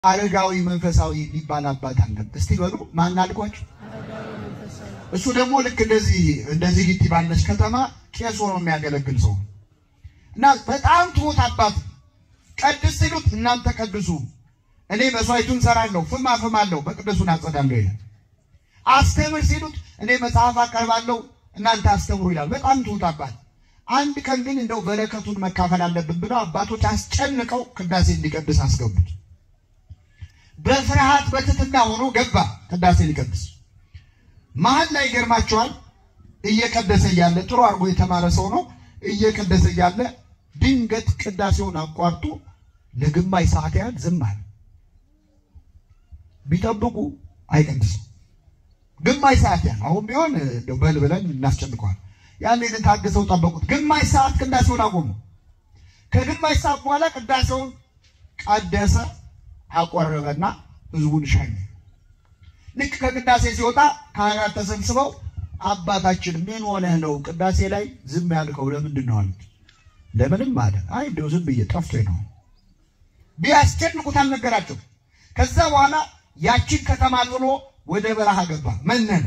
አረጋዊ መንፈሳዊ የሚባል አባት አለን። እስቲ በሉ ማን አልኳችሁ? እሱ ደግሞ ልክ እንደዚህ እንደዚህ ሊቲ ባለች ከተማ ቄስ ሆኖ የሚያገለግል ሰው እና በጣም ትሁት አባት። ቀድስ ሲሉት እናንተ ቀድሱ፣ እኔ መስዋዕቱን ሰራለሁ፣ ፍም አፍማለሁ፣ መቅደሱን አጸዳለሁ ይላል። አስተምር ሲሉት እኔ መጽሐፍ አቀርባለሁ፣ እናንተ አስተምሩ ይላል። በጣም ትሁት አባት። አንድ ቀን ግን እንደው በረከቱን መካፈል አለብን ብለው አባቶች አስጨንቀው ቅዳሴ እንዲቀድስ አስገቡት። በፍርሃት በትትና ሆኖ ገባ ቅዳሴ ሊቀድስ። መሀል ላይ ይገርማቸዋል። እየቀደሰ እያለ ጥሩ አድርጎ የተማረ ሰው ነው። እየቀደሰ እያለ ድንገት ቅዳሴውን አቋርጦ ለግማሽ ሰዓት ያህል ዝም አለ። ቢጠብቁ አይቀድስም። ግማሽ ሰዓት ያህል አሁን ቢሆን እንደው በል ብለን እናስጨንቀዋል። ያን ታግሰው ጠበቁት። ግማሽ ሰዓት ቅዳሴውን አቆሙ። ከግማሽ ሰዓት በኋላ ቅዳሴውን ቀደሰ፣ አቆረበና ህዝቡን ሸኘ። ልክ ከቅዳሴ ሲወጣ ካህናት ተሰብስበው አባታችን ምን ሆነህ ነው ቅዳሴ ላይ ዝም ያልከው ለምንድን ነው አሉት። ለምንም አለ። አይ እንደው ዝም ብዬ ጠፍቶኝ ነው። ቢያስጨንቁት አልነገራቸው። ከዛ በኋላ ያችን ከተማ ጥሎ ወደ በረሃ ገባ። መነነ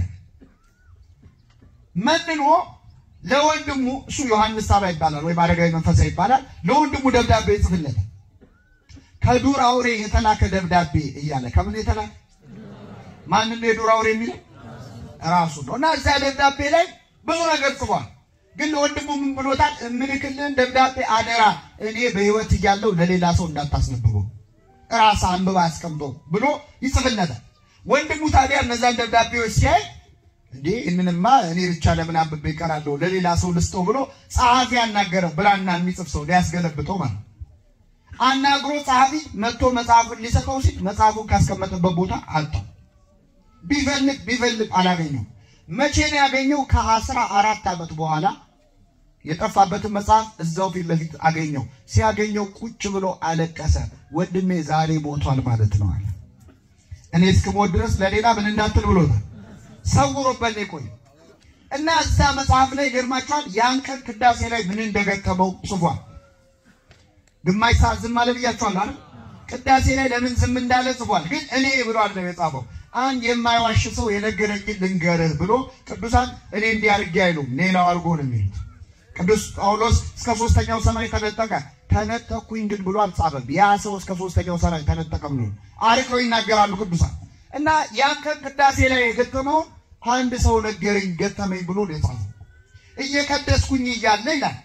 መንኖ ለወንድሙ እሱ ዮሐንስ ሳባ ይባላል ወይም አረጋዊ መንፈሳዊ ይባላል። ለወንድሙ ደብዳቤ ይጽፍለታል። ከዱር አውሬ የተላከ ደብዳቤ እያለ ከምን የተላከ ማንን ነው የዱር አውሬ የሚለው ራሱ ነው። እና እዚያ ደብዳቤ ላይ ብዙ ነገር ጽፏል። ግን ለወንድሙ ምን ብሎታል? እምልክልን ደብዳቤ አደራ እኔ በሕይወት እያለሁ ለሌላ ሰው እንዳታስነብበው ራስ አንብባ አስቀምጦ ብሎ ይጽፍለታል። ወንድሙ ታዲያ እነዛን ደብዳቤዎች ሲያይ እንዴ እንንማ እኔ ብቻ ለምን አንብቤ ይቀራለሁ ለሌላ ሰው ልስጠው ብሎ ጸሐፊ ያናገረው ብራና የሚጽፍ ሰው ሊያስገለብጠው ማለት አናግሮ ጸሐፊ መጥቶ መጽሐፉን ሊሰጠው ሲል መጽሐፉን ካስቀመጠበት ቦታ አጣው። ቢፈልግ ቢፈልግ አላገኘው። መቼ ነው ያገኘው? ከአስራ አራት ዓመት በኋላ የጠፋበትን መጽሐፍ እዛው ፊት ለፊት አገኘው። ሲያገኘው ቁጭ ብሎ አለቀሰ። ወንድሜ ዛሬ ሞቷል ማለት ነው አለ። እኔ እስክሞት ድረስ ለሌላ ምን እንዳትል ብሎታል። ሰውሮበት ቆይ እና እዛ መጽሐፍ ላይ ይገርማቸዋል። ያን ቀን ቅዳሴ ላይ ምን እንደገጠመው ጽፏል። ግማሽ ሰዓት ዝም አለ ብያቸዋል አይደል? ቅዳሴ ላይ ለምን ዝም እንዳለ ጽፏል። ግን እኔ ብሎ አለ የጻፈው አንድ የማይዋሽ ሰው የነገረኝን ልንገርህ ብሎ ቅዱሳን እኔ እንዲህ አድርጌ አይሉም፣ ሌላው አድርጎ ነው የሚሉት። ቅዱስ ጳውሎስ እስከ ሶስተኛው ሰማይ ተነጠቀ። ተነጠኩኝ ግን ብሎ አልጻፈም። ያ ሰው እስከ ሶስተኛው ሰማይ ተነጠቀ ብሎ አርቀው ይናገራሉ ቅዱሳን። እና ያን ቀን ቅዳሴ ላይ የገጠመውን አንድ ሰው ነገረኝ ገጠመኝ ብሎ ነው የጻፈው። እየቀደስኩኝ እያለ ይላል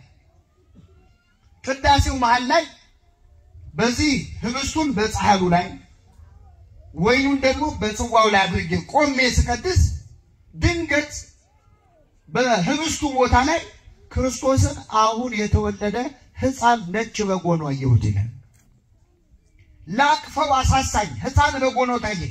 ቅዳሴው መሀል ላይ በዚህ ህብስቱን በፀሐሉ ላይ ወይኑን ደግሞ በጽዋው ላይ አድርጌ ቆሜ ስቀድስ ድንገት በህብስቱ ቦታ ላይ ክርስቶስን አሁን የተወለደ ሕፃን ነጭ በግ ሆኖ አየሁት ይላል። ላቅፈው አሳሳኝ ሕፃን በግ ሆኖ ታየ።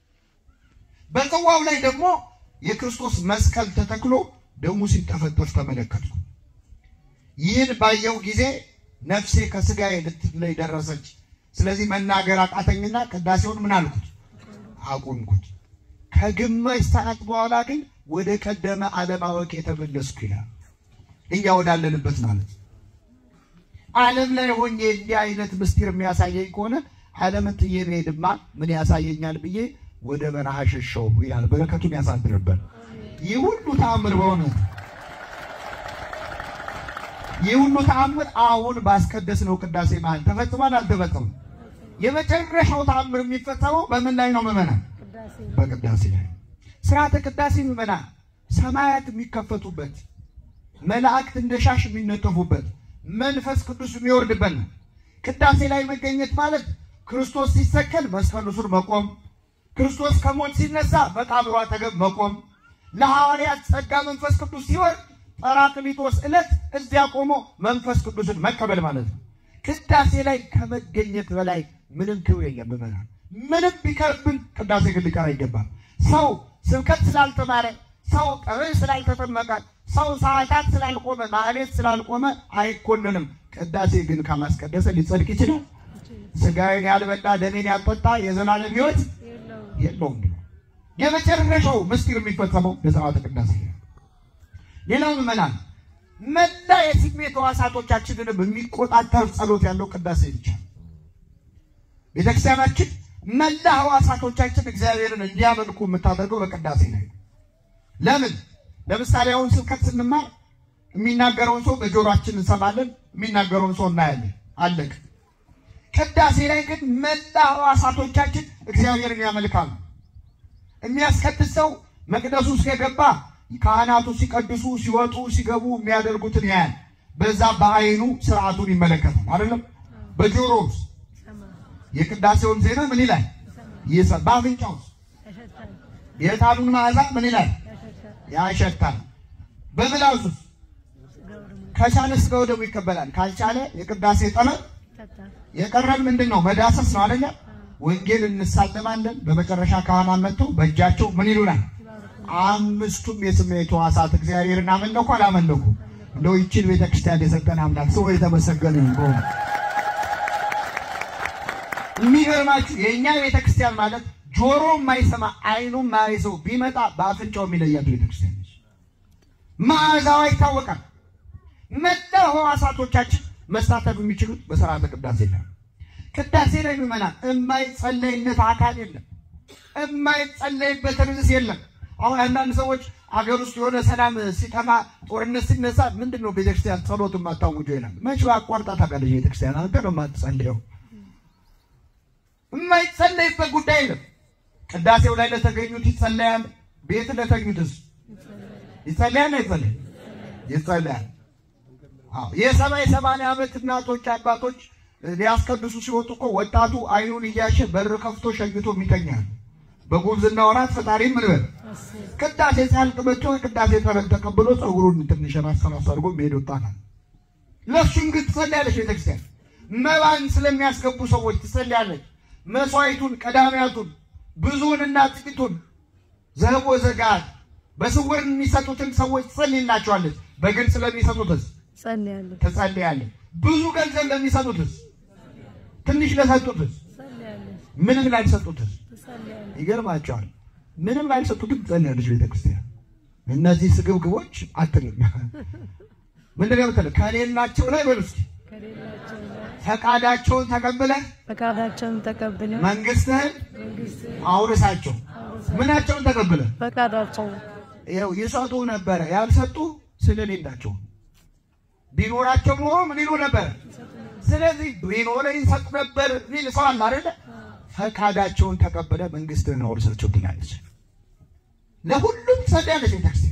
በጽዋው ላይ ደግሞ የክርስቶስ መስቀል ተተክሎ ደሙ ሲጠፈጠፍ ተመለከትኩ። ይህን ባየው ጊዜ ነፍሴ ከስጋዬ ልትለይ ደረሰች። ስለዚህ መናገር አቃተኝና ቅዳሴውን ምን አልኩት? አቁምኩት። ከግማሽ ሰዓት በኋላ ግን ወደ ቀደመ አለማወቅ የተመለስኩ ይላል። እኛ ወዳለንበት ማለት ዓለም ላይ ሆኜ እንዲህ አይነት ምስጢር የሚያሳየኝ ከሆነ ዓለምን ጥዬ ብሄድማ ምን ያሳየኛል ብዬ ወደ በረሃ ሸሸው ይላል። በረከቱን ያሳድርበት። ይህ ሁሉ ተአምር በሆነ ይህ ሁሉ ተአምር አሁን ባስቀደስነው ቅዳሴ መሀል ተፈጽሟል አልተፈጸመም? የመጨረሻው ተአምር የሚፈጸመው በምን ላይ ነው? ምዕመናን በቅዳሴ ላይ። ስርዓተ ቅዳሴ ምዕመናን ሰማያት የሚከፈቱበት፣ መላእክት እንደ ሻሽ የሚነጠፉበት፣ መንፈስ ቅዱስ የሚወርድበት ነው። ቅዳሴ ላይ መገኘት ማለት ክርስቶስ ሲሰቀል መስቀሉ ስር መቆም፣ ክርስቶስ ከሞት ሲነሳ መቃብሩ አጠገብ መቆም፣ ለሐዋርያት ጸጋ መንፈስ ቅዱስ ሲወርድ ጰራቅሊጦስ ዕለት እዚያ ቆሞ መንፈስ ቅዱስን መቀበል ማለት ነው። ቅዳሴ ላይ ከመገኘት በላይ ምንም ክብር የለም። ምዕመናን ምንም ቢከብን ቅዳሴ ግን ሊቀር አይገባም። ሰው ስብከት ስላልተማረ፣ ሰው ቀብር ስላልተጠመቀ፣ ሰው ሰዓታት ስላልቆመ፣ ማህሌት ስላልቆመ አይኮንንም። ቅዳሴ ግን ካላስቀደሰ ሊጸድቅ ይችላል። ስጋዬን ያልበላ ደሜን ያልጠጣ የዘላለም ሕይወት የለውም። የመጨረሻው ምስጢር የሚፈጸመው በሥርዓተ ቅዳሴ ነው። ሌላው ምዕመናን መላ የስሜት ሕዋሳቶቻችንን የሚቆጣጠር ጸሎት ያለው ቅዳሴ ብቻ። ቤተክርስቲያናችን መላ ሕዋሳቶቻችን እግዚአብሔርን እንዲያመልኩ የምታደርገው በቅዳሴ ላይ ነው። ለምን? ለምሳሌ አሁን ስብከት ስንማር የሚናገረውን ሰው በጆሮአችን እንሰማለን፣ የሚናገረውን ሰው እናያለን። አለቅ ቅዳሴ ላይ ግን መላ ሕዋሳቶቻችን እግዚአብሔርን ያመልካሉ። የሚያስቀድስ ሰው መቅደሱ ውስጥ የገባ ካህናቱ ሲቀድሱ ሲወጡ ሲገቡ የሚያደርጉትን ያያል። በዛ በአይኑ ስርዓቱን ይመለከታል። አይደለም በጆሮ ውስጥ የቅዳሴውን ዜና ምን ይላል? ይሰ- በአፍንጫው ውስጥ የዕጣኑን መዓዛ ምን ይላል? ያሸታል። በምላሱ ውስጥ ከቻለ ስጋው ደግሞ ይቀበላል። ካልቻለ የቅዳሴ ጠበል የቀረን ምንድን ነው? መዳሰስ ነው አይደለ? ወንጌል እንሳለማለን። በመጨረሻ ካህናት መጥተው በእጃቸው ምን ይሉናል? አምስቱም የስሜት ሕዋሳት እግዚአብሔርን አመለኩ አላመለኩ? እንደው ይችን ቤተክርስቲያን የሰጠን አምላክ ሰው የተመሰገነ ይሁን። በእውነት የሚገርማችሁ የእኛ ቤተክርስቲያን ማለት ጆሮ የማይሰማ አይኑ የማያይዘው ቢመጣ በአፍንጫው የሚለያት ቤተክርስቲያን ነች። መዓዛዋ ይታወቃል። መላ ሕዋሳቶቻችን መሳተፍ የሚችሉት በስርዓተ ቅዳሴ ላይ ነው። ቅዳሴ ላይ ምዕመናን የማይጸለይነት አካል የለም። የማይጸለይበት ርዕስ የለም። አሁን አንዳንድ ሰዎች አገር ውስጥ የሆነ ሰላም ሲጠማ ጦርነት ሲነሳ ምንድን ነው ቤተክርስቲያን ጸሎት የማታውጀው ይላል። መች አቋርጣ ታውቃለች ቤተክርስቲያን? አንተ ነው የማትጸልየው። የማይጸለይበት ጉዳይ የለም። ቅዳሴው ላይ ለተገኙት ይጸለያል። ቤት ለተኙትስ ይጸለያል አይጸለይም? ይጸለያል። አዎ የሰማይ ሰማንያ ዓመት እናቶች አባቶች ሊያስቀድሱ ሲወጡ እኮ ወጣቱ አይኑን እያሸ በር ከፍቶ ሸኝቶ የሚተኛል። በጉብዝና ወራት ፈጣሪ ምን በል ቅዳሴ ሲያልቅ መጥቶ ቅዳሴ ተረግ ተቀብሎ ፀጉሩን ትንሽ ራስ ራስ አድርጎ የሚሄድ ወጣታል። ለእሱም ግን ትጸልያለች ቤተክርስቲያን። መባን ስለሚያስገቡ ሰዎች ትጸልያለች። መስዋዕቱን፣ ቀዳሚያቱን፣ ብዙውንና ጥቂቱን ዘቦ ዘጋት በስውር የሚሰጡትን ሰዎች ትጸልይላቸዋለች። በግልጽ ለሚሰጡትስ ጸልያለሁ ትጸልያለች። ብዙ ገንዘብ ለሚሰጡትስ፣ ትንሽ ለሰጡትስ፣ ጸልያለሁ ምንም ላልሰጡትስ ጸልያለሁ ይገርማቸዋል። ምንም ላልሰጡትም ትጸልያለች ቤተክርስቲያን። እነዚህ ስግብግቦች አትልም። ምንድን ነው የምትለው? ከሌላቸው ላይ በሉ እስኪ ከሌላቸው ላይ ፈቃዳቸውን ተቀብለህ ፈቃዳቸውን ተቀብለው መንግስትህን አውርሳቸው። ምናቸውን ተቀብለህ ፈቃዳቸው ይኸው ይሰጡ ነበረ። ያልሰጡ ስለሌላቸው ቢኖራቸው ኖሮ ምን ይሉ ነበር? ስለዚህ ቢኖረ ይሰጡ ነበር ሚል ሰው አለ አይደለ? ፈቃዳቸውን ተቀበለ መንግስትህን አውርሳቸው ትላለች። ለሁሉም ትጸልያለች ቤተክርስቲያን።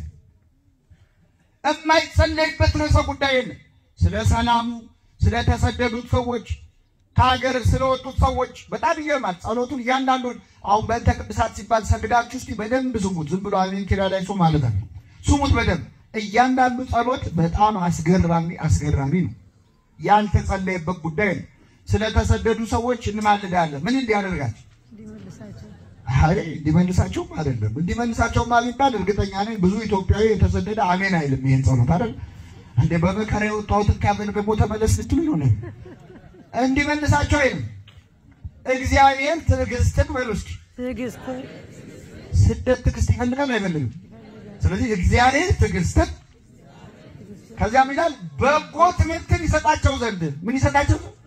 የማይጸለይበት ርዕሰ ጉዳይ የለም። ስለ ሰላሙ፣ ስለተሰደዱት ሰዎች፣ ከሀገር ስለወጡት ሰዎች በጣም ይገርማል። ጸሎቱን እያንዳንዱን አሁን በእንተ ቅድሳት ሲባል ሰግዳችሁ እስቲ በደንብ ስሙት። ዝም ብሎ አሜን ኪራ ላይ ሰው ማለት ነው። ስሙት በደንብ እያንዳንዱ ጸሎት በጣም አስገራሚ አስገራሚ ነው። ያልተጸለየበት ጉዳይ ነው። ስለተሰደዱ ሰዎች እንማልዳለን። ምን እንዲያደርጋቸው እንዲመልሳቸው አይ እንዲመልሳቸውም አይደለም እንዲመልሳቸውም ቢባል እርግጠኛ ነኝ ብዙ ኢትዮጵያዊ የተሰደደ አሜን አይልም። ይሄን ጸሎት አይደል እንደ በመከራ የወጣሁትን ካበል ደግሞ ተመለስ ልትሉ ይሆነ እንዲመልሳቸው አይልም። እግዚአብሔር ትዕግስትን በሉ እስኪ ትዕግስት ስደት ትዕግስት ይፈልጋል አይፈልግም? ስለዚህ እግዚአብሔር ትዕግስትን ከዚያም ይላል በጎ ትምህርትን ይሰጣቸው ዘንድ ምን ይሰጣቸው ዘንድ?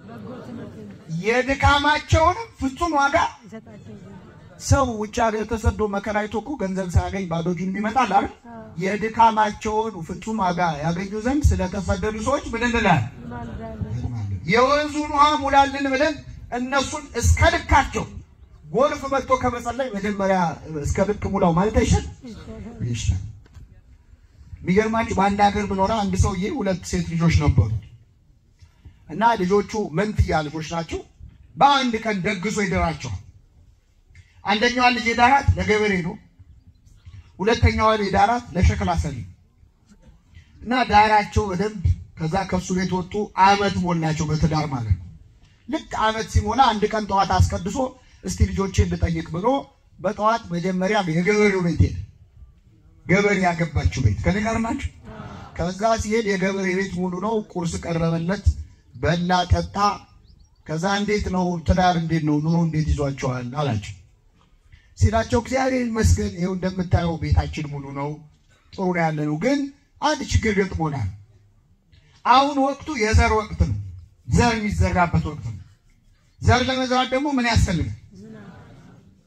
የድካማቸውንም ፍጹም ዋጋ ይሰጣቸው ዘንድ ሰው ውጭ ሀገር ተሰዶ መከራ አይቶ እኮ ገንዘብ ሳያገኝ ባዶ እጁን ይመጣል አይደል? የድካማቸውን ፍጹም ዋጋ ያገኙ ዘንድ ስለተሰደዱ ሰዎች ምን እንላለን? እንማልዳለን የወንዙን ውሃ ሙላልን ብለን እነሱን እስከ ልካቸው ጎርፍ መጥቶ ከመጸለይ መጀመሪያ እስከ ልክ ሙላው ማለት አይሻል? ይሻል። የሚገርማችሁ በአንድ ሀገር ብኖረ አንድ ሰውዬ ሁለት ሴት ልጆች ነበሩ እና ልጆቹ መንትያ ልጆች ናቸው። በአንድ ቀን ደግሶ ይደራቸዋል። አንደኛዋን ልጅ የዳራት ለገበሬ ነው። ሁለተኛዋን የዳራት ለሸክላ ሰሪ ነው። እና ዳራቸው በደንብ ከዛ ከሱ ቤት ወጡ። አመት ሞላቸው በትዳር ማለት ነው። ልክ አመት ሲሞላ አንድ ቀን ጠዋት አስቀድሶ እስቲ ልጆቼን ልጠይቅ ብሎ በጠዋት መጀመሪያ የገበሬው ቤት ሄደ። ገበሬ ያገባችው ቤት ከኔ ጋር ናቸው። ከዛ ሲሄድ የገበሬ ቤት ሙሉ ነው። ቁርስ ቀረበለት፣ በላ ጠጣ። ከዛ እንዴት ነው ትዳር እንዴት ነው ኑሮ እንዴት ይዟቸዋል አላቸው። ሲላቸው እግዚአብሔር ይመስገን ይኸው እንደምታየው ቤታችን ሙሉ ነው፣ ጥሩ ነው ያለ ነው። ግን አንድ ችግር ገጥሞናል። አሁን ወቅቱ የዘር ወቅት ነው። ዘር የሚዘራበት ወቅት ነው። ዘር ለመዝራት ደግሞ ምን ያስፈልጋል?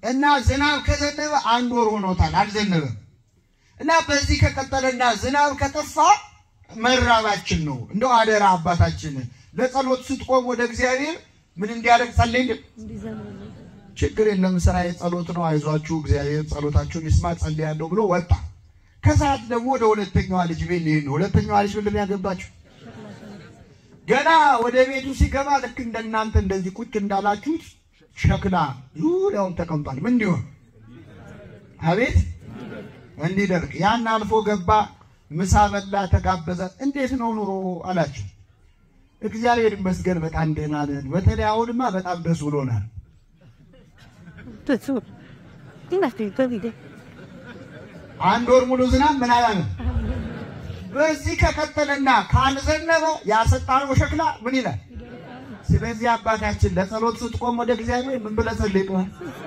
እና ዝናብ ከዘነበ አንድ ወር ሆኖታል፣ አልዘነበም። እና በዚህ ከቀጠለና ዝናብ ከጠፋ መራባችን ነው። እንደው አደራ አባታችን ለጸሎት ስትቆም ወደ እግዚአብሔር ምን እንዲያደርግ ጸልይልን። እንዲዘምርልን ችግር የለም ስራ የጸሎት ነው፣ አይዟችሁ እግዚአብሔር ጸሎታችሁን ይስማ ጸልያለሁ ብሎ ወጣ። ከሰዓት ደግሞ ወደ ሁለተኛዋ ልጅ ቤት ሊሄድ ነው። ሁለተኛዋ ልጅ ምንድን ነው ያገባችሁ? ገና ወደ ቤቱ ሲገባ ልክ እንደናንተ እንደዚህ ቁጭ እንዳላችሁት ሸክላ ዙሪያውን ተቀምጧል። ምን እንዲሆን አቤት እንዲደርቅ ያን አልፎ ገባ። ምሳ በላ፣ ተጋበዘ። እንዴት ነው ኑሮ አላቸው። እግዚአብሔር ይመስገን በጣም ደህና ነን። በተለይ አሁንማ በጣም ደስ ብሎናል። ደሱ እናቴ በሚደ አንድ ወር ሙሉ ዝናብ ምን አላለም። በዚህ ከቀጠለና ካልዘነበ ያሰጣነው ሸክላ ምን ይላል? ስለዚህ አባታችን ለጸሎት ስትቆም ወደ እግዚአብሔር ምን ብለህ ጸልይ ነው?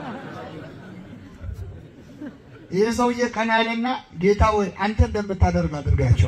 ይህ ሰውዬ ቀና ያለና ጌታ ወይ አንተ እንደምታደርግ አድርጋቸው።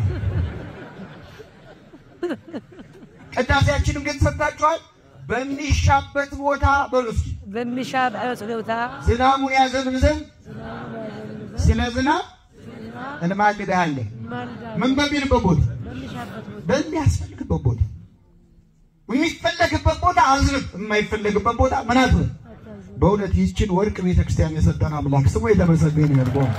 ቅዳሴያችንም ግን ሰጥታችኋል። በሚሻበት ቦታ በሉ እስኪ በሚሻ በጸሎታ ዝናቡን ያዘንብ ዘንድ ስለ ዝናብ እንማልድሃለን። ማልዳ ምን በሚልበት ቦታ በሚሻበት ቦታ በሚያስፈልግበት ቦታ የሚፈለግበት ቦታ አዝንብ፣ የማይፈለግበት ቦታ ምን አትበል። አታዝን። በእውነት ይህችን ወርቅ ቤተክርስቲያን የሰጠን አምላክ ስሙ የተመሰገነ ይሁን። በእውነት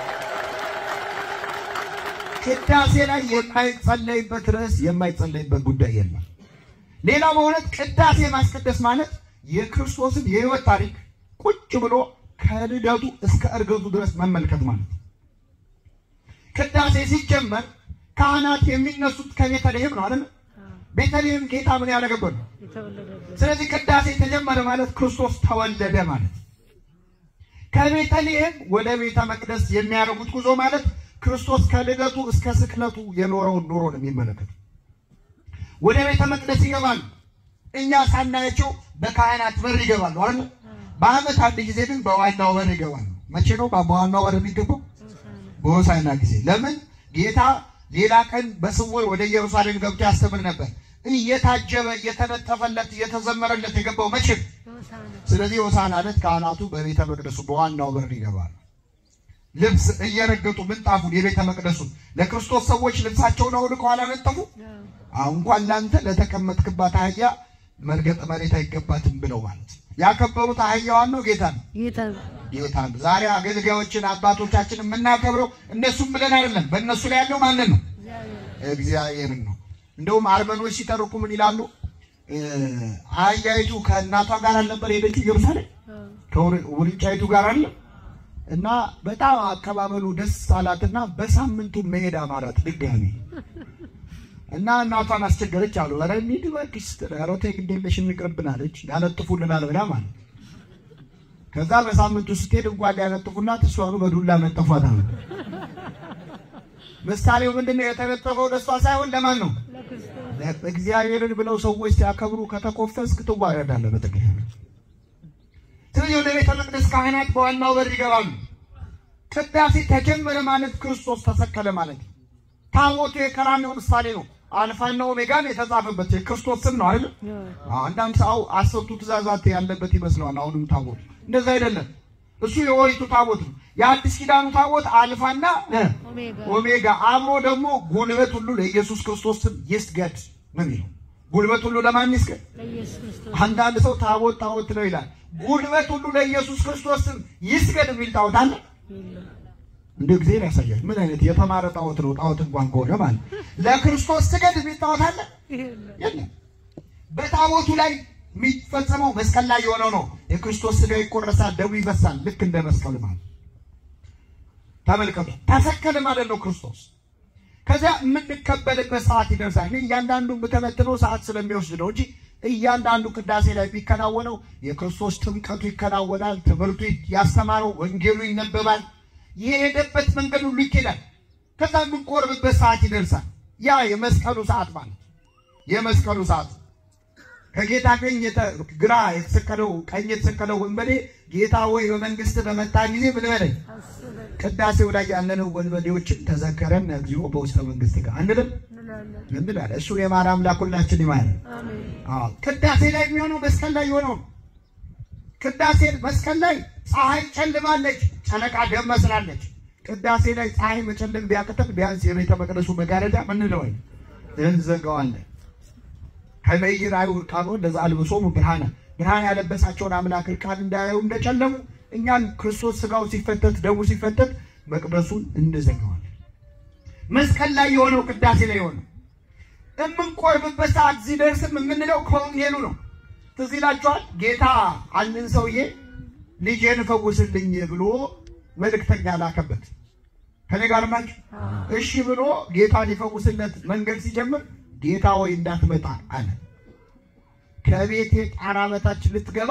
ቅዳሴ ላይ የማይጸለይበት ርዕስ የማይጸለይበት ጉዳይ የለም። ሌላ በእውነት ቅዳሴ ማስቀደስ ማለት የክርስቶስን የሕይወት ታሪክ ቁጭ ብሎ ከልደቱ እስከ እርገቱ ድረስ መመልከት ማለት ነው። ቅዳሴ ሲጀመር ካህናት የሚነሱት ከቤተልሔም ነው አይደል? አዎ፣ ቤተልሔም ጌታ ምን ያደረገበት ነው። የተወለደበት ስለዚህ ቅዳሴ ተጀመረ ማለት ክርስቶስ ተወለደ ማለት ነው። ከቤተልሔም ወደ ቤተ መቅደስ የሚያደርጉት ጉዞ ማለት ክርስቶስ ከልደቱ እስከ ስቅለቱ የኖረውን ኑሮ ነው የሚመለከት። ወደ ቤተ መቅደስ ይገባሉ። እኛ ሳናያቸው በካህናት በር ይገባሉ አይደል? በዓመት አንድ ጊዜ ግን በዋናው በር ይገባሉ። መቼ ነው በዋናው በር የሚገባው? ሆሳዕና በሆሳዕና ጊዜ። ለምን ጌታ ሌላ ቀን በስውር ወደ ኢየሩሳሌም ገብቶ ያስተምር ነበር። እየታጀበ እየተነጠፈለት እየተዘመረለት የገባው መቼ ነው? ሆሳዕና ስለዚህ ሆሳዕና ዕለት ካህናቱ በቤተ መቅደሱ በዋናው በር ይገባሉ። ልብስ እየረገጡ ምንጣፉን የቤተ መቅደሱን ለክርስቶስ ሰዎች ልብሳቸውን አውልቀው አላነጠፉ። አዎ፣ አሁን እንኳን ለአንተ ለተቀመጥክባት አህያ መርገጥ መሬት አይገባትም ብለው ማለት ነው። ያከበሩት አህያዋን ነው ጌታ ነው ጌታ ነው። ጌታ ነው። ዛሬ አገልጋዮችን አባቶቻችን የምናከብረው እነሱም ብለን አይደለም። በእነሱ ላይ ያለው ማንን ነው? እግዚአብሔር እግዚአብሔርን ነው። እንደውም አርመኖች ሲተርኩ ምን ይላሉ? እ፣ አህያይቱ ከእናቷ ጋር አልነበር ሄደች ኢየሩሳሌም አዎ፣ ከውርንጫይቱ ጋር አለ እና በጣም አቀባበሉ ደስ አላትና በሳምንቱ መሄድ አማራት ድጋሚ እና እናቷን አስቸገረች አሉ። ኧረ እንሂድ እባክሽ ስትል ኧረ ተይ ግድ የለሽ እንቅርብን አለች። ያነጥፉልናል ብላ ማለት ከዛ በሳምንቱ ስትሄድ እንኳን ያነጥፉላት እሷኑ በዱላ ነጠፏት አሉ። ምሳሌው ምንድን ነው? የተነጠፈው ለእሷ ሳይሆን ለማን ነው? ለክርስቶስ እግዚአብሔርን ብለው ሰዎች ሲያከብሩ ከተኮፈስክ ትዋረዳለህ በጥቅም። ስለዚህ ወደ ቤተ መቅደስ ካህናት በዋናው በር ይገባሉ። ቅዳሴ ተጀመረ ማለት ክርስቶስ ተሰቀለ ማለት ነው። ታቦቱ የቀራንዮ ምሳሌ ነው። አልፋና ኦሜጋን የተጻፈበት የክርስቶስ ስም ነው አይደል? አዎ፣ አንዳንድ ሰው አስርቱ ትእዛዛት ያለበት ይመስለዋል። አሁንም ታቦት እንደዛ አይደለም። እሱ የኦሪቱ ታቦት ነው። የአዲስ ኪዳኑ ታቦት አልፋና እ ኦሜጋ ኦሜጋ አብሮ ደግሞ ጉልበት ሁሉ ለኢየሱስ ክርስቶስ ስም ይስገድ ነው የሚለው። ጉልበት ሁሉ ለማን ይስገድ? ለኢየሱስ ክርስቶስ አንዳንድ ሰው ታቦት ታቦት ነው ይላል። ጉልበት ሁሉ ለኢየሱስ ክርስቶስ ስም ይስገድ የሚል ጣዖት አለ። የለም። እንደ ጊዜ ያሳያል። ምን አይነት የተማረ ጣዖት ነው? ጣዖት እንኳን ከሆነ ማለት ለክርስቶስ ስገድ የሚል ጣዖት አለ የለም። የለም። በታቦቱ ላይ የሚፈጸመው መስቀል ላይ የሆነው ነው። የክርስቶስ ስጋ ይቆረሳል፣ ደሙ ይበሳል። ልክ እንደ መስቀል ማለት ተመልከቱ። ተሰቀለ ማለት ነው ክርስቶስ። ከዚያ የምንቀበልበት ሰዓት ይደርሳል። እኔ እያንዳንዱ የምተነትነው ሰዓት ስለሚወስድ ነው እንጂ እያንዳንዱ ቅዳሴ ላይ ቢከናወነው የክርስቶስ ጥምቀቱ ይከናወናል። ትምህርቱ ያስተማረው ወንጌሉ ይነበባል። የሄደበት መንገድ ሁሉ ይኬዳል። ከዛ የምንቆርብበት ሰዓት ይደርሳል። ያ የመስቀሉ ሰዓት ማለት የመስቀሉ ሰዓት ከጌታ ቀኝ የተ- ግራ የተሰቀለው ቀኝ የተሰቀለው ወንበዴ ጌታ ወይ በመንግስት በመጣ ጊዜ ምን በለኝ አስበን ቅዳሴው ላይ ያለነው ወንበዴዎችን ተዘከረን እግዚኦ በውስተ መንግስት ጋር አንልም እንላለን። እንላለን። እሱ የማር አምላክ ሁላችን ይማር። አሜን። አዎ ቅዳሴ ላይ የሚሆነው መስቀል ላይ የሆነው ቅዳሴ መስቀል ላይ ፀሐይ ጨልማለች፣ ጨረቃ ደም መስላለች። ቅዳሴ ላይ ፀሐይ መጨለም ቢያቅተን ቢያንስ የቤተ መቅደሱ መጋረጃ ምንለወይ እንዘጋዋለን። ከመይር አይሁድ ቃሎ ለዛ አልብሶሙ ብርሃነ ብርሃን ያለበሳቸውን አምላክ ቃል እንዳያዩ እንደጨለሙ እኛን ክርስቶስ ስጋው ሲፈተት ደሙ ሲፈተት መቅደሱን እንዘጋዋለን። መስቀል ላይ የሆነው ቅዳሴ ላይ የሆነው የምንቆርብበት ሰዓት ሲደርስም የምንለው ከወንጌሉ ነው። ትዝ ይላችኋል። ጌታ አንድን ሰውዬ ልጄን ፈውስልኝ ብሎ መልእክተኛ ላከበት። ከኔ ጋር ናቸው። እሺ ብሎ ጌታ ሊፈውስለት መንገድ ሲጀምር ጌታ ወይ እንዳትመጣ አለ። ከቤቴ ጣራ በታች ልትገባ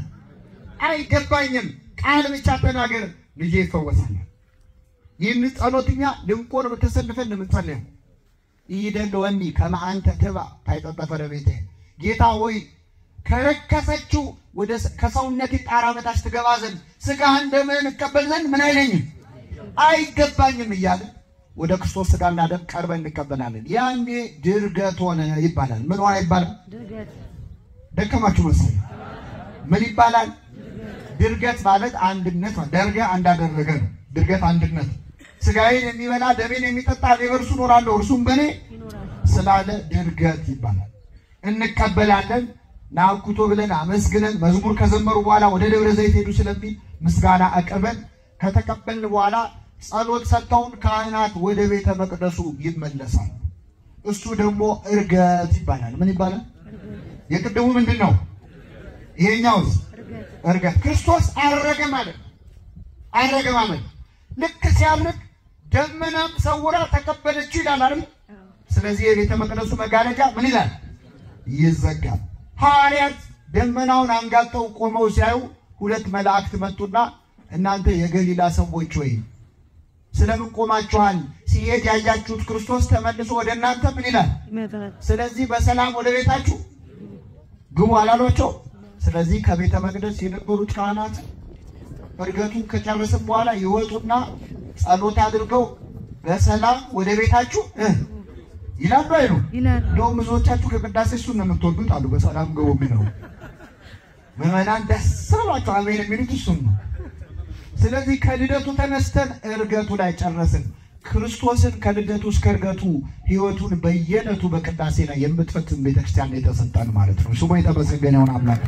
አይገባኝም፣ ቃል ብቻ ተናገር፣ ልጄ ይፈወሳል። ይህን ጸሎትኛ ልንቆርብ ተሰልፈን የምንጸልየው ይደለወኒ ከመ አንተ ትባ ታይጠጠፈረ ቤቴ ጌታ ሆይ ከረከሰችው ወደ ከሰውነት ጣራ በታች ትገባ ዘንድ ስጋህን ደምህን እቀበል ዘንድ ምን አይለኝም አይገባኝም እያለ ወደ ክርስቶስ ስጋና ደም ቀርበን እንቀበላለን። ያኔ ድርገት ሆነ ይባላል። ምን ሆነ ይባላል? ድርገት ደከማችሁ መሰለኝ። ምን ይባላል? ድርገት ማለት አንድነት ነው። ደርገ እንዳደረገ ነው። ድርገት አንድነት። ስጋዬን የሚበላ ደሜን የሚጠጣ እኔ በእርሱ እኖራለሁ እርሱም በእኔ ይኖራል። ስላለ ድርገት ይባላል። እንቀበላለን ናኩቶ ብለን አመስግነን መዝሙር ከዘመሩ በኋላ ወደ ደብረ ዘይት ሄዱ ስለሚል ምስጋና አቅርበን ከተቀበልን በኋላ ጸሎት ሰጥተውን ካህናት ወደ ቤተ መቅደሱ ይመለሳል። እሱ ደግሞ እርገት ይባላል። ምን ይባላል? የቅድሙ ምንድን ነው? ይሄኛውስ እርገት እርገት። ክርስቶስ አረገ ማለት ነው። አረገ ማለት ልክ ሲያርግ ደመናም ሰውራ ተቀበለችው ይላል አይደል? አዎ። ስለዚህ የቤተ መቅደሱ መጋረጃ ምን ይላል? ይዘጋል። ሐዋርያት ደመናውን አንጋጠው ቆመው ሲያዩ ሁለት መላእክት መጡና እናንተ የገሊላ ሰዎች ወይ ስለምን ቆማችኋል? ሲሄድ ያያችሁት ክርስቶስ ተመልሶ ወደ እናንተ ምን ይላል? ይመጣል። ስለዚህ በሰላም ወደ ቤታችሁ ግቡ አላሏቸው። ስለዚህ ከቤተ መቅደስ የነበሩት ካህናት እርገቱን ከጨረስም በኋላ ይወጡና ጸሎት አድርገው በሰላም ወደ ቤታችሁ እ ይላሉ አይሉ። ይላል። እንደውም ብዙዎቻችሁ ከቅዳሴ እሱን ነው የምትወዱት አሉ። በሰላም ግቡ የሚለው ምዕመናን ደስ ብሏቸው አሜን የሚሉት እሱን ነው። ስለዚህ ከልደቱ ተነስተን እርገቱ ላይ ጨረስን። ክርስቶስን ከልደቱ እስከ እርገቱ ሕይወቱን በየዕለቱ በቅዳሴ ላይ የምትፈትን ቤተክርስቲያን የተሰጠን ማለት ነው። ስሙ የተመሰገነ ይሁን አምላክ።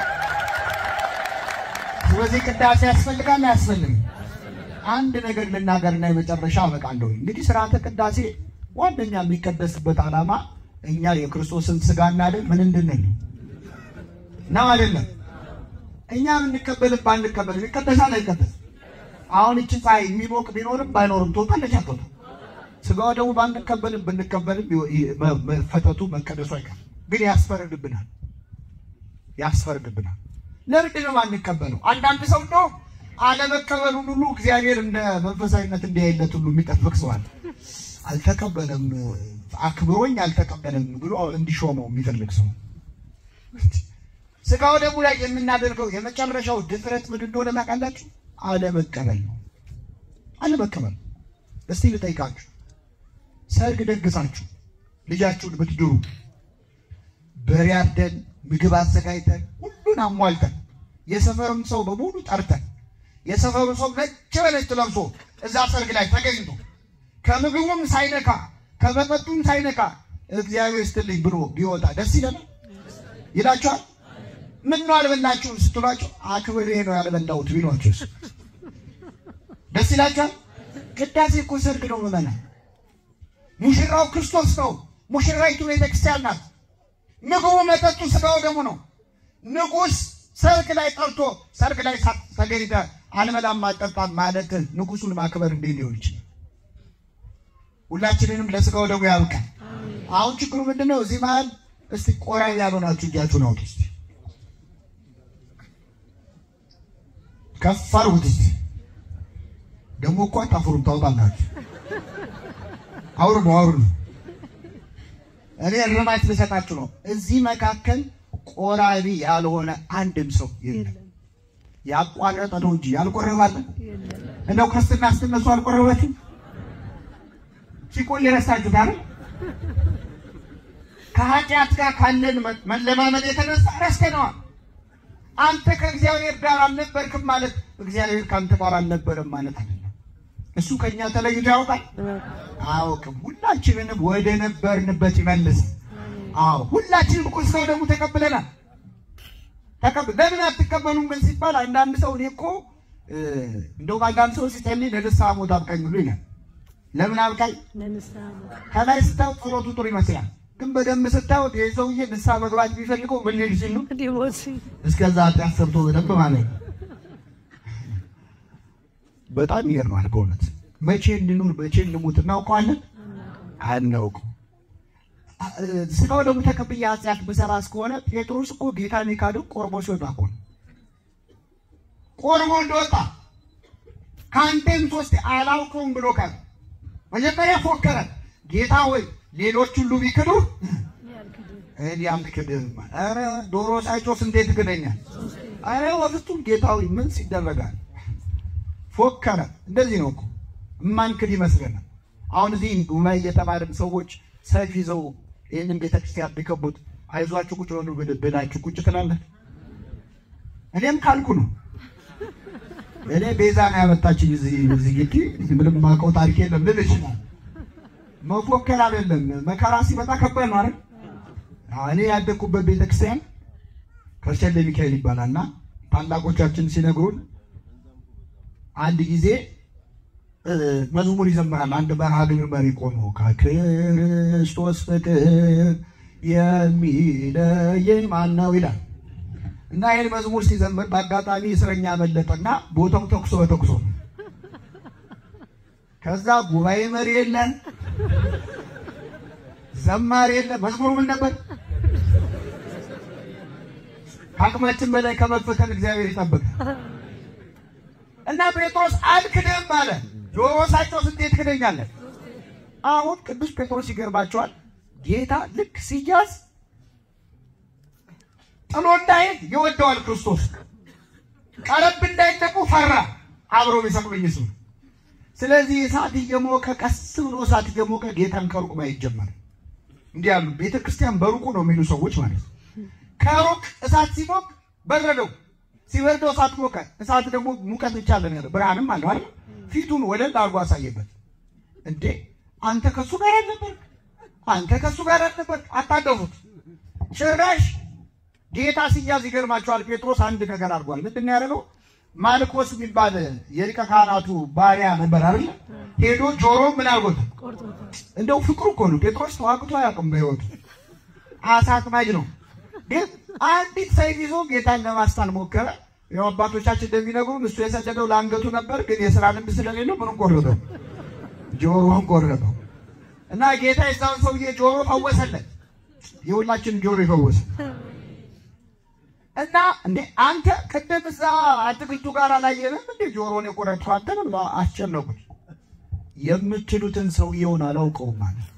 ስለዚህ ቅዳሴ ያስፈልጋል አያስፈልግም? አንድ ነገር ልናገርና የመጨረሻ አበቃለሁ። እንግዲህ ስርዓተ ቅዳሴ ዋነኛ የሚቀደስበት ዓላማ እኛ የክርስቶስን ስጋና ደም ምን እንድንል ነው አይደለም? እኛ የምንቀበልም ባንቀበልም ይቀደሳል አይቀደስም? አሁን እቺ ፀሐይ የሚሞቅ ቢኖርም ባይኖርም ትወጣለች አትወጣም? ስጋው ደግሞ ባንቀበልም ብንቀበልም ይ- ይ- መ- መፈተቱ መቀደሱ አይቀርም። ግን ያስፈርድብናል ያስፈርድብናል። ለምንድን ነው የማንቀበለው? አንዳንድ ሰው እንደው አለመቀበሉን ሁሉ እግዚአብሔር እንደ መንፈሳዊነት እንዲያይለት ሁሉ የሚጠብቅ ሰዋል። አልተቀበለም አክብሮኝ አልተቀበለም ብሎ እንዲሾመው የሚፈልግ ሰው ስጋው ደግሞ ላይ የምናደርገው የመጨረሻው ድፍረት ምን እንደሆነ ታውቃላችሁ? አለመቀበል ነው። አለመቀበል። እስቲ ልጠይቃችሁ፣ ሰርግ ደግሳችሁ ልጃችሁን ብትድሩ በሬ አርደን ምግብ አዘጋጅተን ሁሉን አሟልተን የሰፈሩን ሰው በሙሉ ጠርተን የሰፈሩ ሰው ነጭ በነጭ ለብሶ እዛ ሰርግ ላይ ተገኝቶ ከምግቡም ሳይነካ ከመጠጡም ሳይነካ እግዚአብሔር ይስጥልኝ ብሎ ቢወጣ ደስ ይለናል? ይላችኋል? ምን ነው አልበላችሁም ስትሏቸው አክብሬ ነው ያልበላሁት ቢሏችሁስ ደስ ይላችኋል? ቅዳሴ እኮ ሰርግ ነው ምዕመናን። ሙሽራው ክርስቶስ ነው። ሙሽራይቱ ቤተክርስቲያን ናት። ምግቡ መጠጡ ስጋው ደግሞ ነው። ንጉሥ ሰርግ ላይ ጠርቶ ሰርግ ላይ ሳ- ተገኝተህ አልበላም አልጠጣም ማለት ንጉሱን ማክበር እንዴት ሊሆን ይችላል? ሁላችንንም ለስጋው ደግሞ ያብቃል። አሁን ችግሩ ምንድን ነው? እዚህ መሀል እስቲ ቆራ ያልሆናችሁ እጃችሁን አውጡ እስቲ ከፍ አድርጉት እስቲ። ደግሞ እኮ አታፍሩም፣ ታውጣላችሁ። አውርዱ አውርዱ። እኔ እርማት ልሰጣችሁ ነው። እዚህ መካከል ቆራቢ ያልሆነ አንድም ሰው የለም። የለም ያቋረጠ ነው እንጂ ያልቆረባለ የለም። እንደው ክርስትና ስትነሱ አልቆረባችሁ ሲቆል የረሳችሁት አይደል? ከኃጢአት ጋር ካለን መ- መለማመድ የተነሳ ረስተነዋል። አንተ ከእግዚአብሔር ጋር አልነበርክም ማለት እግዚአብሔር ከአንተ ጋር አልነበረም ማለት አይደለም። እሱ ከእኛ ተለይቶ ያውቃል አያውቅም። ሁላችንንም ወደ ነበርንበት ይመልስ። አዎ ሁላችንም እኮ እስከው ደግሞ ተቀብለናል። ተቀብ ለምን አትቀበሉም ግን ሲባል አንዳንድ ሰው እኔ እኮ እ፣ እንደውም አንዳንድ ሰው ሲጸልይ ለንስሐ ሞት አብቃኝ ብሎ ይላል። ለምን አብቃኝ? ለንስሐ ሞት ከላይ ስታዩት ጸሎቱ ጥሩ ይመስላል፣ ግን በደንብ ስታዩት ይህ ሰውዬ ንስሐ መግባት ቢፈልገው ምን ሊል ሲል ነው? ሊሞት ሲል እስከዛ ኃጢአት ሰርቶ በደንብ ማለት ነው። በጣም ይገርማል በእውነት መቼ እንኑር መቼ እንሙት እናውቀዋለን? አናውቀው። ስጋው ደግሞ ተቀብዬ ኃጢአት ብሰራ እስከሆነ ጴጥሮስ እኮ ጌታን የካደው ቆርቦ ሲወጣ እኮ ነው። ቆርቦ እንደወጣ ከአንተም ሶስት አላውቀውም ብሎ ካለ መጀመሪያ ፎከረ። ጌታ ሆይ ሌሎች ሁሉ ቢክዱ ያልክድህ እኔ አልክድህም። ኧረ ዶሮ ሳይጮህ እንዴት ትክደኛል? ኧረ በፍጹም ጌታዊ ምን ሲደረጋል? ፎከረ። እንደዚህ ነው እኮ እማንክድ ይመስለናል። አሁን እዚህ ጉባኤ እየተማርን ሰዎች ሰይፍ ይዘው ይህንን ቤተክርስቲያን ቢከቡት አይዟችሁ ቁጭ በሉ ብል- ብላችሁ ቁጭ ትላለህ። እኔም ካልኩ ነው እኔ ቤዛ ነው ያመጣችኝ እዚህ እዚህ ግቢ ምንም ማውቀው ታሪክ የለም ልል ይችላል። መፎከር አይደለም መከራ ሲመጣ ከባድ ነው አይደል? አዎ፣ እኔ ያደግኩበት ቤተክርስቲያን ከርቸሌ ሚካኤል ይባላል እና ታላቆቻችን ሲነግሩን አንድ ጊዜ እ፣ መዝሙር ይዘምራል። አንድ መርሃ ግብር መሪ ቆሞ ከክርስቶስ ፍቅር የሚለየን ማን ነው ይላል እና ይህን መዝሙር ሲዘምር በአጋጣሚ እስረኛ መለጠና ቦታው ተኩሶ በተኩሶ ከዛ ጉባኤ መሪ የለን ዘማሪ የለን። መዝሙሩ ምን ነበር? ከአቅማችን በላይ ከመፈተን እግዚአብሔር ይጠብቃል። እና ጴጥሮስ አልክድም አለ። ጆሮ ሳይጮህ እንዴት ክደኛለን? አሁን ቅዱስ ጴጥሮስ ይገርባቸዋል። ጌታ ልክ ሲያዝ ጥሎ እንዳይሄድ ይወደዋል ክርስቶስ። ቀረብ እንዳይል ደግሞ ፈራ። አብሮ ቢሰቅሉኝ እሱ። ስለዚህ እሳት እየሞቀ ቀስ ብሎ እሳት እየሞቀ ጌታን ከሩቅ ማየት ጀመረ። እንዲህ ያሉ ቤተ ክርስቲያን በሩቁ ነው የሚሉ ሰዎች ማለት ነው። ከሩቅ እሳት ሲሞቅ በረደው፣ ሲበርደው እሳት ሞቀ። እሳት ደግሞ ሙቀት ብቻ አለ ነገር ብርሃንም አለው አይደል? ፊቱን ወለል አድርጎ አሳየበት። እንዴ አንተ ከሱ ጋር አልነበር? አንተ ከሱ ጋር አልነበር? አታደፉት። ጭራሽ ጌታ ሲያዝ ይገርማቸዋል። ጴጥሮስ አንድ ነገር አድርጓል። ምንድን ነው ያደረገው? ማልኮስ የሚባል የሊቀ ካህናቱ ባሪያ ነበር አይደል? ሄዶ ጆሮ ምን አድርጎት ቆርጦታል። እንደው ፍቅሩ እኮ ነው። ጴጥሮስ ተዋግቶ አያውቅም በሕይወቱ አሳ አጥማጅ ነው። ግን አንዲት ሰይፍ ይዞ ጌታን ለማስታን ሞከረ። ያው አባቶቻችን እንደሚነግሩን እሱ የሰደደው ለአንገቱ ነበር፣ ግን የስራ ልምድ ስለሌለው ምንም ቆረጠው፣ ጆሮውን ቆረጠው እና ጌታ የዛውን ሰውዬ ጆሮ ፈወሰለት። የሁላችንን ጆሮ ይፈወሰ እና እንዴ አንተ ቅድም እዛ አትክልቱ ጋር አላየንም እንዴ ጆሮን የቆረጥከው አንተ ነው ብለው አስጨነቁት። የምትሉትን ሰውየውን አላውቀውም ማለት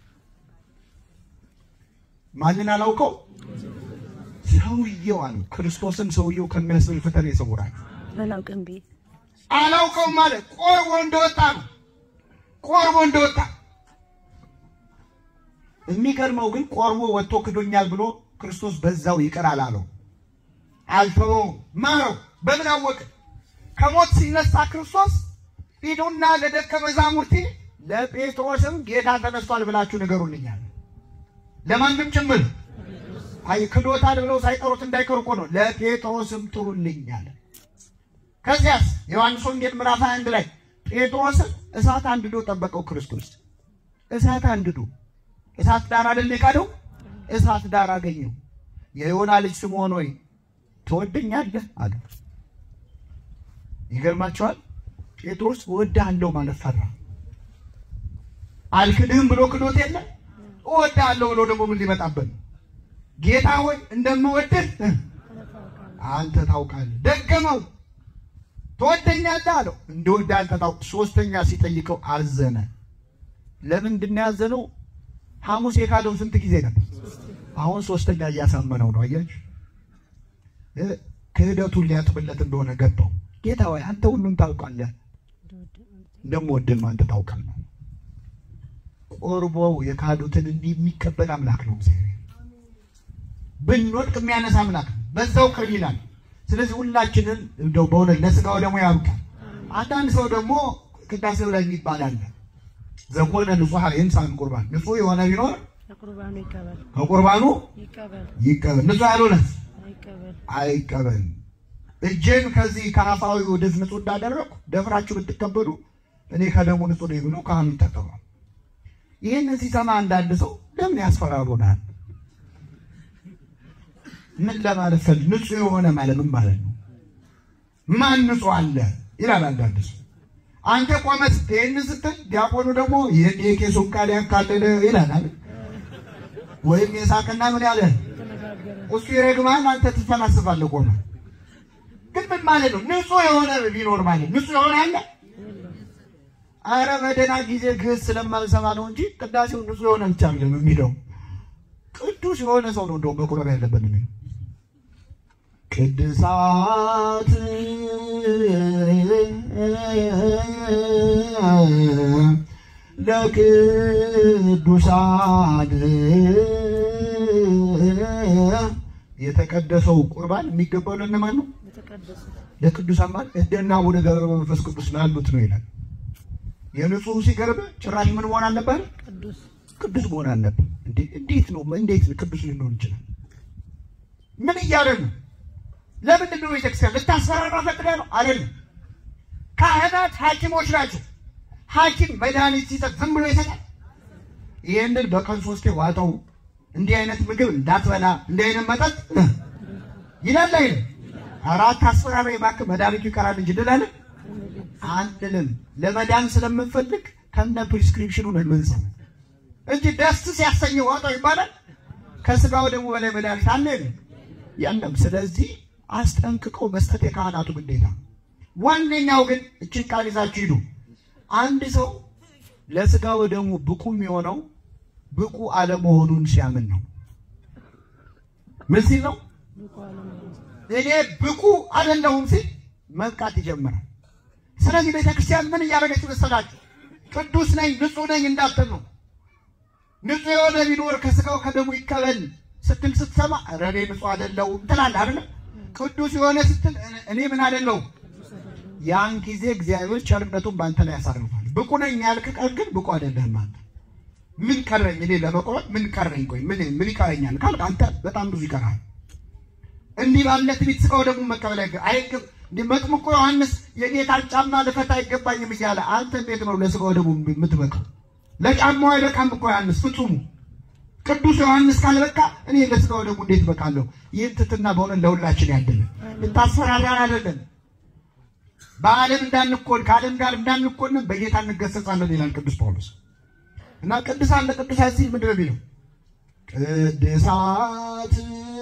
ማንን አላውቀው? ሰውየው አሉ። ክርስቶስን ሰውየው ከሚያስብል ፈተና ይሰውራል። አላውቅም ቤት አላውቀውም ማለት ቆርቦ እንደወጣ ነው። ቆርቦ እንደወጣ የሚገርመው ግን ቆርቦ ወጥቶ ክዶኛል ብሎ ክርስቶስ በዛው ይቅር አላለው፣ አልተወውም፣ ማረው። በምን አወቀ? ከሞት ሲነሳ ክርስቶስ ሂዱና ለደቀ መዛሙርቴ ለጴጥሮስም ጌታ ተነስቷል ብላችሁ ንገሩልኛል። ለማንም ጭምር አይ ክዶታል ብለው ሳይጠሩት እንዳይቀሩ እኮ ነው። ለጴጥሮስም ጥሩልኛል። ከዚያስ ዮሐንስ ወንጌል ምዕራፍ 21 ላይ ጴጥሮስን እሳት አንድዶ ጠበቀው ክርስቶስ። እሳት አንድዶ እሳት ዳር አይደል የካደው? እሳት ዳር አገኘው። የዮና ልጅ ስምዖን ሆይ ትወደኛለህ አለ። ይገርማቸዋል። ጴጥሮስ እወድሃለሁ ማለት ፈራ። አልክድህም ብሎ ክዶት የለ እወድሃለሁ ብሎ ደግሞ ምን ሊመጣበት ነው? ጌታ ሆይ እንደምወድህ አንተ ታውቃለህ። ደገመው። ትወደኛለህ አለው። እንደወደ አንተ ታውቅ። ሶስተኛ ሲጠይቀው አዘነ። ለምንድን ነው ያዘነው? ሐሙስ የካደው ስንት ጊዜ ነበር? አሁን ሶስተኛ እያሳመነው ነው። አያችሁ፣ እ ክህደቱን ሊያጥብለት እንደሆነ ገባው። ጌታ ሆይ አንተ ሁሉም ታውቃለህ፣ እንደምወድህም አንተ ታውቃለህ። ቆርቦው የካዱትን እንዲህ የሚቀበል አምላክ ነው እግዚአብሔር። ብንወድቅ የሚያነሳ አምላክ ነው። በዛው ቅር ይላል። ስለዚህ ሁላችንን እንደው በእውነት ለስጋው ደግሞ ያብቃል። አንዳንድ ሰው ደግሞ ቅዳሴው ላይ የሚባል አለ ዘኮነ ንጹሐ የንሳን ቁርባን ንጹሕ የሆነ ቢኖር ለቁርባኑ ይቀበል ከቁርባኑ ይቀበል ይቀበል፣ ንጹሕ ያልሆነ አይቀበል አይቀበል። እጄን ከዚህ ከአፋዊ ወደዚህ ንጹሕ እንዳደረግኩ ደፍራችሁ ብትቀበሉ እኔ ከደሙ ንጹሕ ነኝ ብሎ ካህኑ ይጠቀማል። ይህንን ሲሰማ አንዳንድ ሰው ለምን ያስፈራሩናል? ምን ለማለት ፈል ንጹሕ የሆነ ማለት ምን ማለት ነው? ማን ንጹሕ አለ ይላል አንዳንድ ሰው። አንተ ቆመ ስትል ይህንን ስትል ዲያቆኑ ደግሞ ይህን የቄሱን ቃል ያካለለ ይላል አይደል? ወይም የሳቅና ምን ያለ ተነጋገረ እሱ ይረግማል፣ አንተ ትፈላስፋለህ ቆመ። ግን ምን ማለት ነው? ንጹሕ የሆነ ቢኖር ማለት ንጹሕ የሆነ አለ? አረ በደህና ጊዜ ግዕዝ ስለማልሰማ ነው እንጂ ቅዳሴው ንጹሕ የሆነ ብቻ አይደለም የሚለው ቅዱስ የሆነ ሰው ነው እንደውም መቁረብ ያለበት የሚለው ቅድሳት ለቅዱሳን የተቀደሰው ቁርባን የሚገባው ለእነማን ነው? የተቀደሱ ለቅዱሳን ማለት እንደና አቡነ ገብረ መንፈስ ቅዱስ ላሉት ነው ይላል። የንጹህ ሲቀርብ ጭራሽ ምን መሆን አለበት? ቅዱስ ቅዱስ መሆን አለበት። እንዴ እንዴት ነው እንዴት ቅዱስ ሊሆን ይችላል? ምን እያለ ነው? ለምንድን ነው ቤተክርስቲያን ልታስፈራራ ፈቅደ ነው? አይደለም። ካህናት ሐኪሞች ናቸው። ሐኪም መድኃኒት ሲሰጥ ዝም ብሎ ይሰጣል? ይህንን በቀን ሶስቴ ዋጠው፣ እንዲህ አይነት ምግብ እንዳትበላ፣ እንዲህ አይነት መጠጥ ይላል አይደል? አራት አስፈራራ እባክህ መድኃኒቱ ይቀራል እንጂ እንላለን አንልም። ለመዳን ስለምንፈልግ ከነ ፕሪስክሪፕሽኑ ነው የምንሰው እንጂ ደስ ሲያሰኘው ዋጠው ይባላል። ከስጋው ደግሞ በላይ መድኃኒት አለ የለም? የለም። ስለዚህ አስጠንቅቀው መስጠት የካህናቱ ግዴታ። ዋነኛው ግን እችን ቃል ይዛችሁ ሂዱ። አንድ ሰው ለስጋው ደግሞ ብቁ የሚሆነው ብቁ አለመሆኑን ሲያምን ነው። ምን ሲል ነው? ብቁ አለመሆኑ እኔ ብቁ አይደለሁም ሲል መብቃት ይጀምራል። ስለዚህ ቤተክርስቲያን ምን እያደረገች መሰላችሁ? ቅዱስ ነኝ ንጹሕ ነኝ እንዳትል ነው። ንጹሕ የሆነ ቢኖር ከስጋው ከደሙ ይቀበል ስትል ስትሰማ ኧረ እኔ ንጹሕ አይደለሁም ትላለህ አይደለም? ቅዱስ የሆነ ስትል እኔ ምን አይደለሁም ያን ጊዜ እግዚአብሔር ቸርነቱን በአንተ ላይ ያሳርፋል። ብቁ ነኝ ያልክ ቀን ግን ብቁ አይደለህም አንተ። ምን ቀረኝ እኔ ለመቆረጥ ምን ቀረኝ? ቆይ ምን ምን ይቀረኛል ካልክ አንተ በጣም ብዙ ይቀራል። እንዲህ ባለ ትዕቢት ስጋው ደግሞ መቀበል አይገ- አይገብ እንዲህ መጥምቁ ዮሐንስ የጌታን ጫማ ልፈታ አይገባኝም እያለ አንተ እንዴት ነው ለስጋው ደግሞ የምትበቃው? ለጫማው አይበቃም እኮ ዮሐንስ ፍጹሙ ቅዱስ ዮሐንስ ካልበቃ እኔ ለስጋው ደግሞ እንዴት በቃለሁ? ይህን ትትና በሆነ ለሁላችን ያደለ ልታስፈራራን አይደለም። በዓለም እንዳንኮን ከዓለም ጋር እንዳንኮንን በጌታ እንገሰጻለን ይላል ቅዱስ ጳውሎስ። እና ቅዱሳን ለቅዱሳን ሲል ምንድን ነው የሚለው? ቅድሳት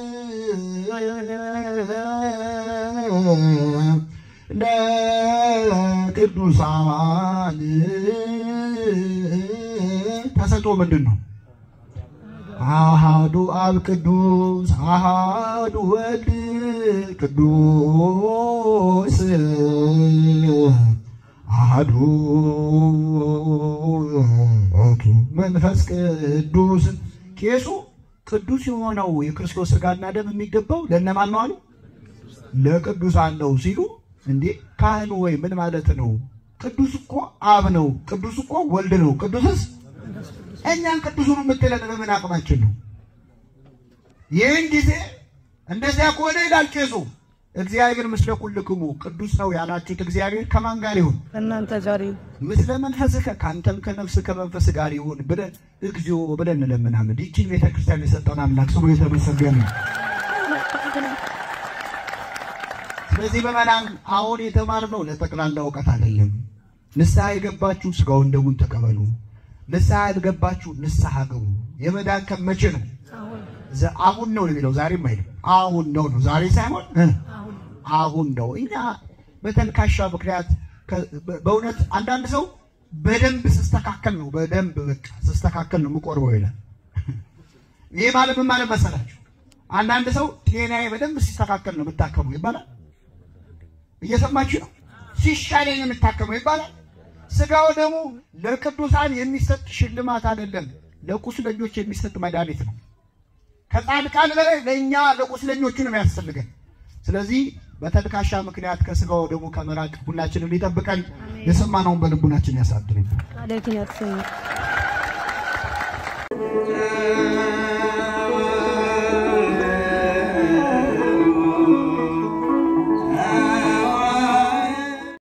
ለቅዱሳን ተሰጥኦ ምንድን ነው? አሃዱ አብ ቅዱስ አሃዱ ወልድ ቅዱስ አሃዱ መንፈስ ቅዱስ ቄሱ ቅዱስ የሆነው የክርስቶስ ሥጋና ደም የሚገባው ለእነማን ነው አሉ? ለቅዱሳን ነው ሲሉ፣ እንዴ ካህኑ ወይ ምን ማለት ነው? ቅዱስ እኮ አብ ነው፣ ቅዱስ እኮ ወልድ ነው፣ ቅዱስስ እኛን ቅዱሱን የምትለን በምን አቅማችን ነው? ይህን ጊዜ እንደዚያ ከሆነ ይላል ቄሱ እግዚአብሔር ምስለ ኩልክሙ ቅዱስ ነው ያላችሁት እግዚአብሔር ከማን ጋር ይሁን? ከእናንተ ጋር ይሁን። ምስለ መንፈስከ ከአንተም ከነፍስ ከመንፈስ ጋር ይሁን ብለን እግዚኦ ብለን እንለምናለን። ይህችን ቤተክርስቲያን የሰጠውን አምላክ ስሙ የተመሰገነ ነው። ስለዚህ በመናን አሁን የተማርነው ለጠቅላላ እውቀት አይደለም። ንስሐ የገባችሁ ስጋውን ደሙን ተቀበሉ። ንስሐ ያልገባችሁ ንስሐ ግቡ። የመዳን ቀን መቼ ነው? አሁን ዘ- አሁን ነው የሚለው ዛሬም አይልም። አሁን ነው ነው ዛሬ ሳይሆን እ አሁን አሁን ነው። እኛ በተልካሻ ምክንያት ከ- በ- በእውነት አንዳንድ ሰው በደንብ ስስተካከል ነው በደንብ በቃ ስስተካከል ነው የምቆርበው ይላል። ይህ ማለት ምን ማለት መሰላችሁ? አንዳንድ ሰው ጤናዬ በደንብ ሲስተካከል ነው የምታከሙ ይባላል። እየሰማችሁ ነው። ሲሻለኝ ነው የምታከመው ይባላል። ስጋው ደግሞ ለቅዱሳን የሚሰጥ ሽልማት አይደለም፣ ለቁስለኞች የሚሰጥ መድኃኒት ነው። ከጻድቃን በላይ ለእኛ ለቁስለኞቹ ነው የሚያስፈልገን። ስለዚህ በተልካሻ ምክንያት ከስጋው ደግሞ ከመራቅ ሁላችንም ሊጠብቀን የሰማነውን በልቡናችን ያሳድርብን። ቃልህን ያሰኝ